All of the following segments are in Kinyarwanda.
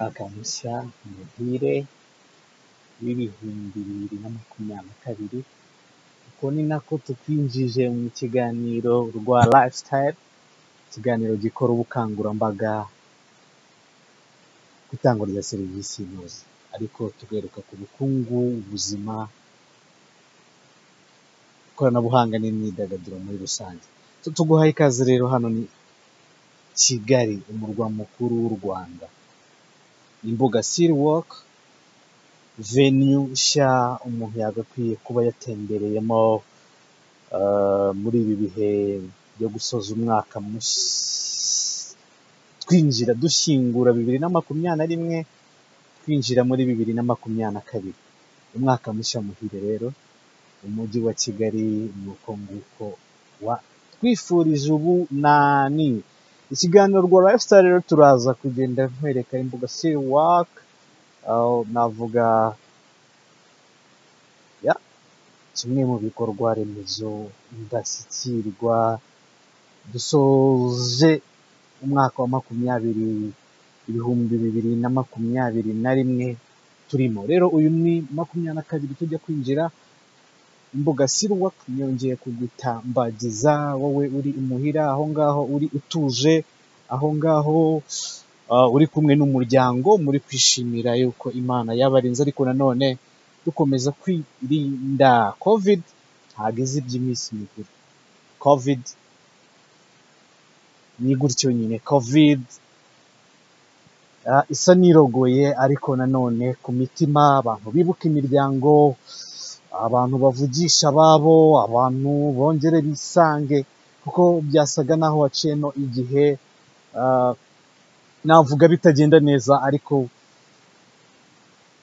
Agamisa umuhire w'ibihumbi bibiri na makumyabiri na kabiri, uko ni nako tukwinjije mu kiganiro rwa Lifestyle, ikiganiro gikora ubukangurambaga ku itangwa rya serivisi inoze, ariko tugaruka ku bukungu, ubuzima, ikoranabuhanga n'imyidagaduro muri rusange. Tuguhaye ikaze rero hano ni Kigali, umurwa mukuru w'u Rwanda. Imbuga City Walk, venue nshya umuntu yagakwiye kuba yatembereyemo muri ibi bihe byo gusoza umwaka twinjira dushyingura bibiri na makumyabiri na rimwe, twinjira muri bibiri na makumyabiri na kabiri. Umwaka mushya muhire rero, umujyi wa Kigali ni uko nguko watwifurije ubu nani. Ikiganiro rwa Lifestyle rero turaza kugenda nkwereka Imbuga City Walk, aho navuga ya kimwe mu bikorwa remezo ndashyikirwa dusoje umwaka wa makumyabiri ibihumbi bibiri na makumyabiri na rimwe turimo. Rero uyu ni makumyabiri na kabiri tujya kwinjira Imbuga City Walk, nongeye kugutambagiza wowe uri imuhira, aho ngaho uri utuje, aho ngaho uri kumwe n'umuryango muri kwishimira yuko Imana yabarinze, ariko nanone dukomeza kwirinda covid ntabwo iza iby'iminsi mikuru. Covid ni gutyo nyine, covid isa n'irogoye ariko nanone ku mitima abantu bibuka imiryango, abantu bavugisha ababo, abantu bongere bisange kuko byasaga n'aho waciyemo igihe, navuga bitagenda neza ariko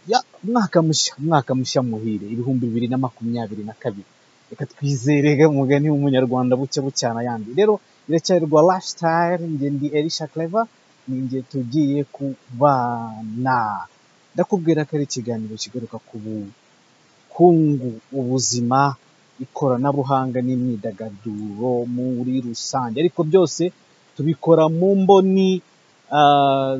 ya umwaka mushya, umwaka mushya muhire ibihumbi bibiri na makumyabiri na kabiri. Reka twizere ga umugani w'umunyarwanda bucya bucyana ayandi. Rero iracyari rwa Lifestyle, njye ndi Elisha Clever, ni njye tugiye kubana. Ndakubwira ko ari ikiganiro kigaruka ku bukungu, ubuzima, ikoranabuhanga n'imyidagaduro muri rusange, ariko byose tubikora mu mboni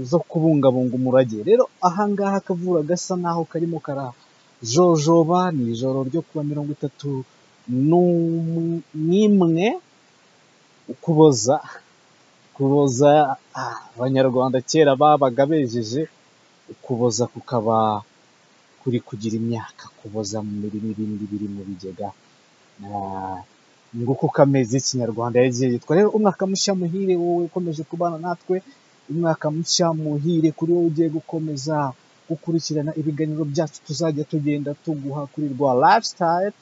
zo kubungabunga umurage. Rero aha ngaha akavura gasa nk'aho karimo karajojoba, ni ijoro ryo kuwa mirongo itatu n'imwe Ukuboza, Ukuboza Abanyarwanda kera babaga bejeje, Ukuboza kukaba kuri kugira imyaka, Ukuboza mu mirima ibindi biri mu bigega, nguko uko amezi y'Ikinyarwanda yagiye yitwa. Rero umwaka mushya muhire wowe ukomeje kubana natwe, umwaka mushya muhire kuri wowe ugiye gukomeza gukurikirana ibiganiro byacu tuzajya tugenda tuguha kuri rwa Lifestyle,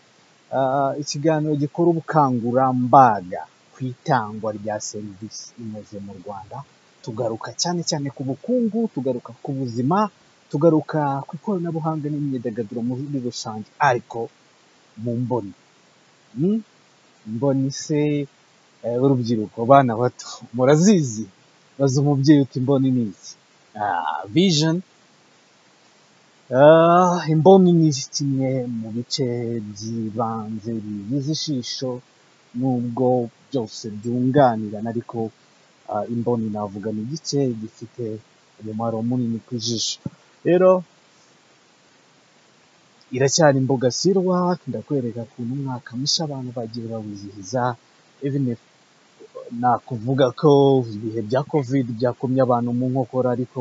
ikiganiro gikora ubukangurambaga ku itangwa rya serivisi inoze mu Rwanda, tugaruka cyane cyane ku bukungu, tugaruka ku buzima, tugaruka ku ikoranabuhanga n'imyidagaduro muri rusange, ariko mu mboni. Imboni se urubyiruko, bana bato murazizi? Baza umubyeyi uti imboni ni iki? Vision, imboni ni kimwe mu bice by'ibanze bigize ijisho nubwo byose byunganirana ariko imboni navuga ni igice gifite umumaro munini ku ijisho. Rero iracyari Imbuga City Walk, ndakwereka ukuntu umwaka mushya abantu bagiye bawizihiza, even nakuvuga ko ibihe bya covid byakomye abantu mu nkokora ariko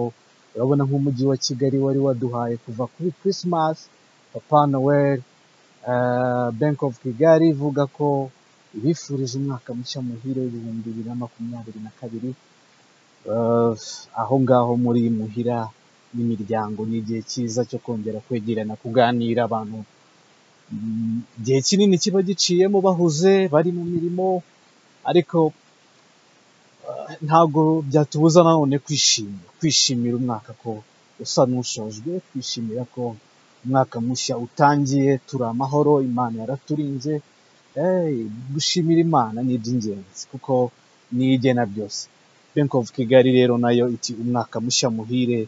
urabona nk'umujyi wa Kigali wari waduhaye kuva kuri Christmas, Papa Noel, Bank of Kigali ivuga ko ibifurije umwaka mushya muhire w'ibihumbi bibiri na makumyabiri na kabiri, aho ngaho muri muhira n'imiryango ni igihe cyiza cyo kongera kwegerana, kuganira, abantu igihe kinini kiba giciyemo bahuze, bari mu mirimo ariko ntabwo byatubuza nanone kwishima, kwishimira umwaka ko usa n'ushojwe, kwishimira ko umwaka mushya utangiye turi amahoro, Imana yaraturinze, gushimira Imana ni iby'ingenzi kuko niyo igena byose. Bank of Kigali rero nayo iti umwaka mushya muhire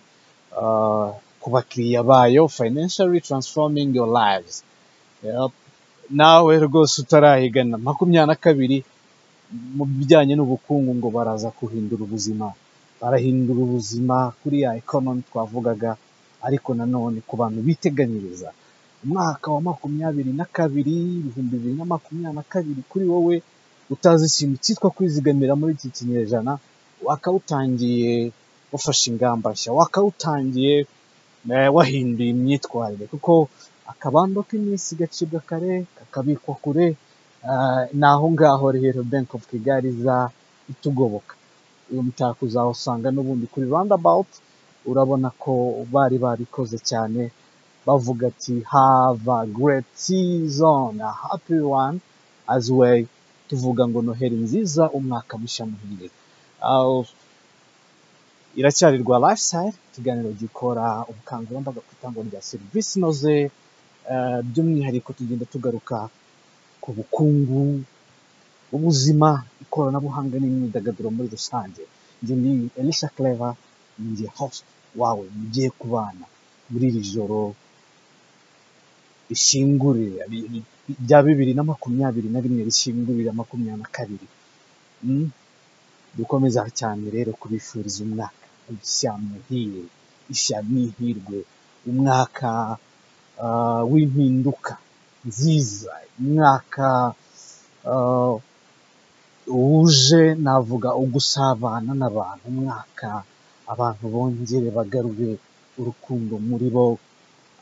ku bakiriya bayo, financially transforming your lives. Nawe rwose utarayigana makumyabiri na kabiri mu bijyanye n'ubukungu ngo baraza guhindura ubuzima barahindura ubuzima kuri ya ekonomi twavugaga ariko nanone ku bantu biteganyiriza umwaka wa makumyabiri na kabiri ibihumbi bibiri na makumyabiri na kabiri kuri wowe utazi ikintu cyitwa kwizigamira muri iki kinyejana wakawutangiye wafashe ingamba nshya wakawutangiye eh, wahinduye imyitwarire kuko akabando k'iminsi gacibwa kare kakabikwa kure ah, ni aho ngaho rero bank of kigali iza itugoboka uyu mutako uzawusanga n'ubundi kuri roundabout urabona ko bari babikoze cyane bavuga ati have a great season a happy one as well tuvuga ngo noheli nziza umwaka mushya muhire Ah, iracyarirwa lifestyle ikiganiro gikora ubukangurambaga ku itangwa rya serivisi inoze eh, by'umwihariko tugenda tugaruka ku bukungu ubuzima ikoranabuhanga n'imyidagaduro muri rusange njye ni elisha clever njye host wawe mugiye kubana muri iri joro rishingurira ri- ri- rya bibiri na makumyabiri na rimwe rishingurira makumyabiri na kabiri Mm? dukomeza cyane rero kubifuriza umwaka mushya muhire ishya n'ihirwe umwaka ah, w'impinduka nziza umwaka ah, wuje navuga ugusabana n'abantu umwaka abantu bongere bagarure urukundo muri bo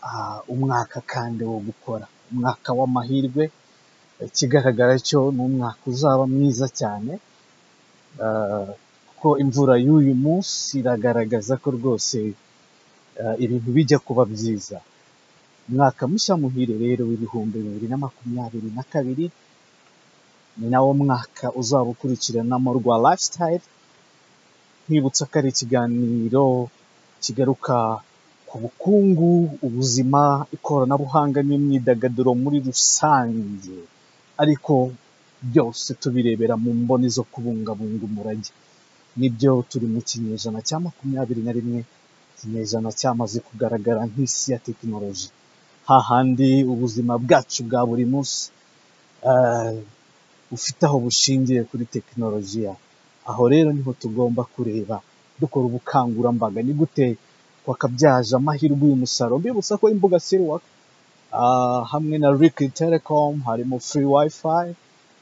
ah, umwaka kandi wo gukora umwaka w'amahirwe ikigaragara cyo ni umwaka uzaba mwiza cyane ah, kuko imvura y'uyu munsi iragaragaza ko rwose ah, ibintu bijya kuba byiza umwaka mushya muhire rero w'ibihumbi bibiri na makumyabiri na kabiri ni nawo mwaka uzaba ukurikiranamo rwa lifestyle nkwibutsa ko ari ikiganiro kigaruka ku bukungu ubuzima ikoranabuhanga n'imyidagaduro muri rusange ariko byose tubirebera mu mboni zo kubungabunga umurage nibyo turi mu kinyejana cya makumyabiri na rimwe ikinyejana cyamaze kugaragara nk'isi ya tekinoloji hahandi ubuzima bwacu bwa buri munsi eh, bufite aho bushingiye kuri tekinolojiya aho rero niho tugomba kureba dukora ubukangurambaga ni gute twakabyaza amahirwe uyu musaruro mbibutsa ko imbuga siriwaka hamwe na riki telecom harimo free wifi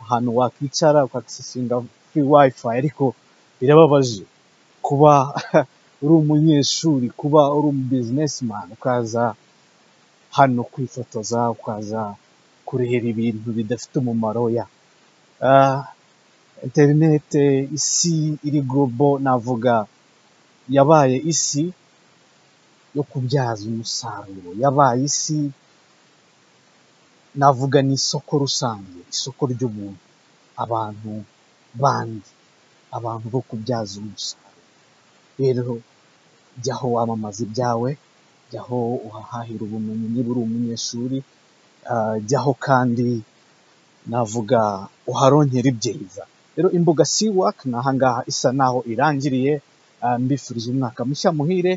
ahantu wakwicara ukagisesinga free wifi ariko birababaje kuba uri umunyeshuri kuba uri umu businessman ukaza hano kwifotoza ukaza kureba ibintu bidafite umumaro ya Ah, interinete isi iri globo navuga yabaye isi yo kubyaza umusaruro yabaye isi navuga ni isoko rusange isoko ry'ubuntu abantu bandi abantu bo kubyaza umusaruro rero jyaho wamamaza ibyawe jyaho uhahahira ubumenyi niba uri umunyeshuri ah, jyaho kandi navuga uharonkera ibyiza rero imbuga siwaka ni ahangaha isa naho irangiriye Ah, mbifurije umwaka mushya muhire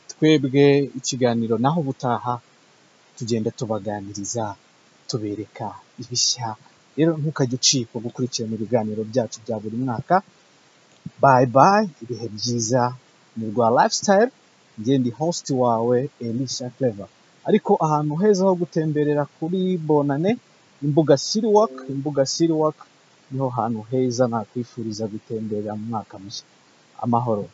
twebwe ikiganiro naho ubutaha tugenda tubaganiriza tubereka ibishya rero ntukajye ucikwa gukurikirana ibiganiro byacu bya buri mwaka bayi bayi ibihe byiza ni rwa lifestyle njye ndi host wawe elisha clever ariko ahantu heza ho gutemberera kuri bonane imbuga city walk imbuga city walk niho hantu heza nakwifuriza gutemberera mu mwaka mushya amahoro